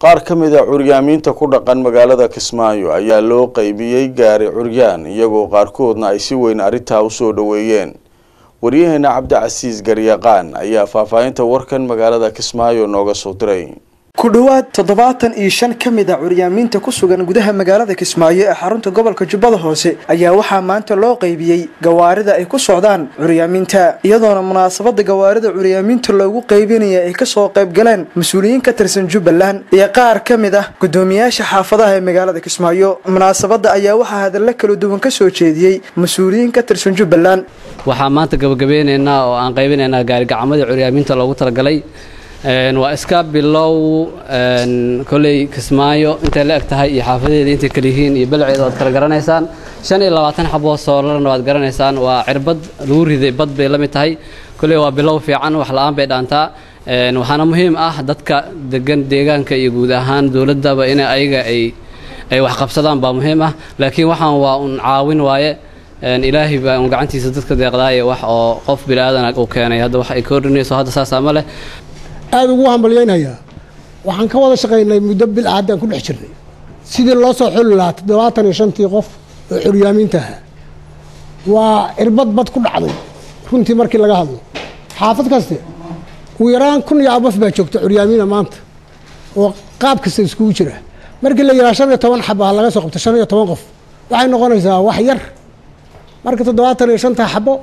qaar ka mid a curyaamiinta ku dhaqan magaalada kismaayo ayaa loo qeybiyey gaari curyaan iyagoo qaarkoodna ay si weyn arrintaa usoo dhoweeyeen waryaheena cabdicasiis garyaqaan ayaa faahfaahinta warkan magaalada kismaayo nooga soo diray ku dhowaad toddobaatan iyo shan ka mid a curyaamiinta ku sugan gudaha magaalada kismaayo ee xarunta gobolka jubbada hoose ayaa waxaa maanta loo qeybiyey gawaarida ay ku socdaan curyaamiinta iyadoona munaasabada gawaarida curyaamiinta loogu qeybinaya ay kasoo qayb galeen mas-uuliyiin ka tirsan jubbaland iyo qaar ka mid ah gudoomiyaasha xaafadaha ee magaalada kismaayo munaasabada ayaa waxaa hadalla kala duwan kasoo jeediyey mas-uuliyiin ka tirsan jubbaland waxaa maanta gabagabeyneynaa oo aan qaybinaynaa gaarigacmadii curyaamiinta loogu talagalay waa iska bilow koley kismaayo intay la eg tahay iyo xaafadeeda intay kala yihiin iyo balceeda waad kala garanaysaan shan iyo labaatan xaboo soolarna waad garanaysaan waa cirbad lagu riday bad bay la mid tahay koley waa bilow fiican wax la-aan bay dhaantaa waxaana muhiim ah dadka degan deegaanka iyo guud ahaan dowladdaba in ayaga ay ay wax qabsadaan baa muhiim ah laakiin waxaan waa un caawin waaye ilaahay baa un gacantiisa dadka deeqdaaye wax oo qof bili-aadan uu keenay hadda wax ay koordhinayso hadda saasaa ma leh aada ugu hambalyaynayaa waxaan ka wada shaqaynay muddo bil caddaan ku dhex jirnay sidii loo soo xuli lahaa toddobaatan iyo shantii qof oo curyaamiinta ahaa waa cirbad bad ku dhacday runtii markii laga hadlo xaafad kaste ugu yaraan kun iyo abaf baa joogta curyaamiina maanta oo qaab kasta iskugu jira markii la yidhaha shan iyo toban xaba ha laga soo qabto shan iyo toban qof waxay noqonaysaa wax yar marka toddobaatan iyo shantaa xabo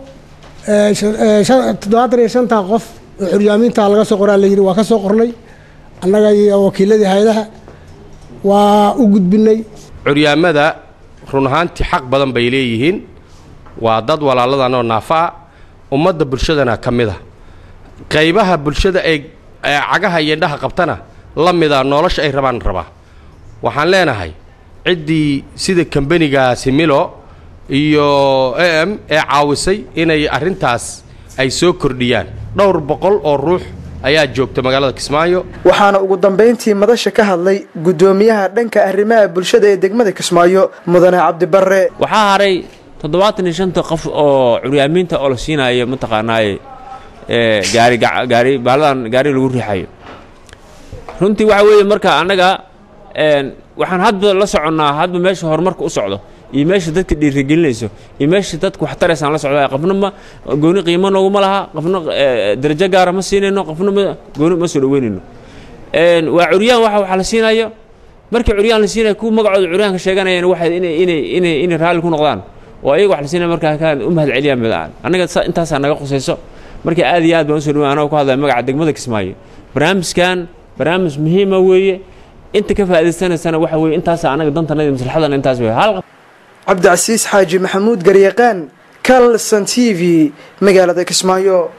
toddobaatan iyo shantaa qof oo curyaamiinta laga soo qoraa la yidhi waa ka soo qornay annaga iyo wakiiladii hay-adaha waa u gudbinay curyaamada run ahaantii xaq badan bay leeyihiin waa dad walaaladan oo naafa ah ummadda bulshadana ka mid a qaybaha bulshada ay cagaha iyo indhaha qabtana la mida nolosha ay rabaan rabaa waxaan leenahay ciddii sida kambanigaasi milo iyo a m ee caawisay inay arrintaas ay soo kordhiyaan dhowr boqol oo ruux ayaa joogta magaalada kismaayo waxaana ugu dambayntii madasha ka hadlay guddoomiyaha dhanka arrimaha bulshada ee degmada kismaayo mudane cabdibarre waxaa haray toddobaatan iyo shanta qof oo curyaamiinta oo la siinayo mataqaanaaye gaari gaari baaladan gaari lagu riixayo runtii waxa weeye marka annaga waxaan hadba la soconnaa hadba meesha horumarka u socdo iyo meesha dadka dhiirigelinayso iyo meesha dadka wax taraysaan la socda qofna ma gooni qiimo nooguma laha qofna darajo gaara ma siinayno qofna ma gooni ma soo dhaweynayno waa curyaan waxa waxa la siinayo markii curyaan la siinayo kuwa magacooda curyaanka sheeganayaan waxay inay inay inay inay raalli ku noqdaan oo ayaga wax la siinaya markaa kaan u mahad celiyaan midaan annaga intaasaa naga khusayso marka aad iyo aad baan usoo dhaway anagoo ku hadlaya magaca degmada kismaayo barnaamijkan barnaamij muhiima weeye inta ka faa'idaysanaysana waxa weeye intaasa annaga dantanada maslaxadana intaas weeye hal cabdicasiis xaaji maxamuud garyaqaan calson t v magaalada kismaayo